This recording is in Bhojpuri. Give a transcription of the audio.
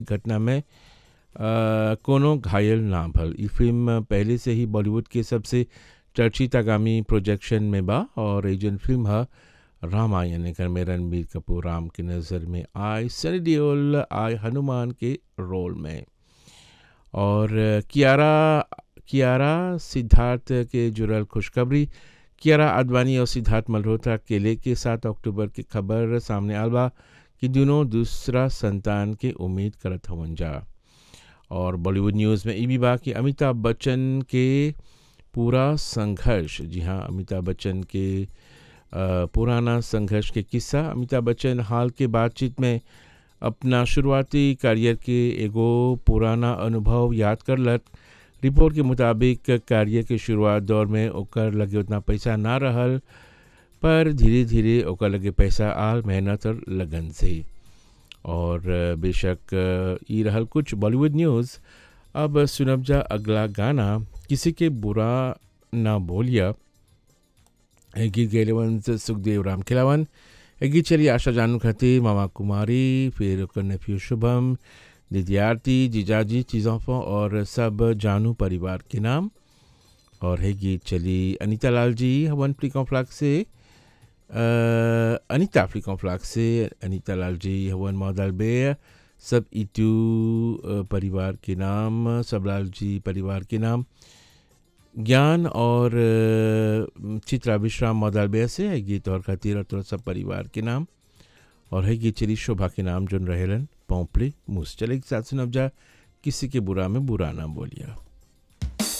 घटना में अ, कोनो घायल ना भल ई फिल्म पहले से ही बॉलीवुड के सबसे चर्चित आगामी प्रोजेक्शन में बा और ये जौन फिल्म ह रामायण एकर में रणबीर कपूर राम के नज़र में आए सनी देओल आए हनुमान के रोल में और कियारा कियारा सिद्धार्थ के जुड़ल खुशखबरी कियारा आडवाणी और सिद्धार्थ मल्होत्रा केले के सात अक्टूबर की खबर सामने आल बा कि दोनों दूसरा संतान के उम्मीद करत हवन जा और बॉलीवुड न्यूज़ में ई भी बा कि अमिताभ बच्चन के पूरा संघर्ष जी हाँ अमिताभ बच्चन के अ, पुराना संघर्ष के किस्सा अमिताभ बच्चन हाल के बातचीत में अपना शुरुआती करियर के एगो पुराना अनुभव याद करलक रिपोर्ट के मुताबिक करियर के शुरुआत दौर में ओकर लगे उतना पैसा ना रहल पर धीरे धीरे ओकर लगे पैसा आल मेहनत और लगन से और अ, बेशक अ, ई रहल कुछ बॉलीवुड न्यूज़ अब सुनब जा अगला गाना किसी के बुरा ना बोलिया ए गीत गैलवन से सुखदेव राम खिलावन ए गीत चली आशा जानू खातिर मामा कुमारी फिर ओकर नेफ्यू शुभम दीदी आरती जीजाजी चीज़ों और सब जानू परिवार के नाम और है गीत चली अनीता लाल जी हवन फ्लिकों फ्लाक से अ, अनीता फ्लिकों फ्लाक से अनीता लाल जी हवन मौदल बे सब इटू अ, परिवार के नाम सबलाल जी परिवार के नाम ज्ञान और अ, चित्रा विश्राम मौदालबे से है गीत और खातिर और थोड़ा सब परिवार के नाम और है गीत चली शोभा के नाम जोन रहेलन पोंपले मूस चले एक साथ सुनब जा किसी के बुरा में बुरा ना बोलिया